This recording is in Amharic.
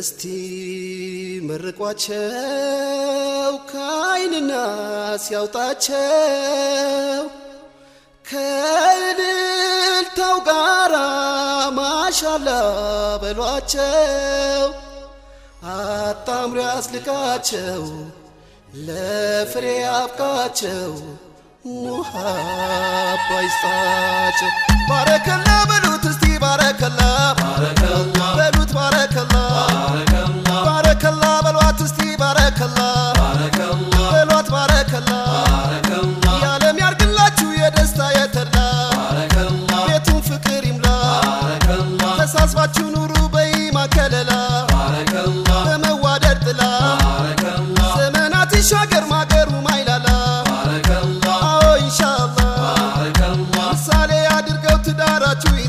እስቲ መርቋቸው ከአይንና ሲያውጣቸው ከእልልታው ጋራ ማሻላ በሏቸው አጣምሮ ያስልቃቸው ለፍሬ አብቃቸው ውሃ ባይስጣቸው ባረከላ በሉት እስቲ ባረከላ በሉት ባረከላ ባረከላ በሏት እስቲ ባረከላ በሏት ባረከላ የዓለም ያርግላችሁ የደስታ የተድላ ቤቱን ፍቅር ይምላ ተሳስባችሁ ኑሩ በኢማ ከለላ በመዋደድ ጥላ ዘመናት ይሻገር ማገሩ ማይላላ አዎ ኢንሻአላህ ምሳሌ አድርገው ትዳራችሁ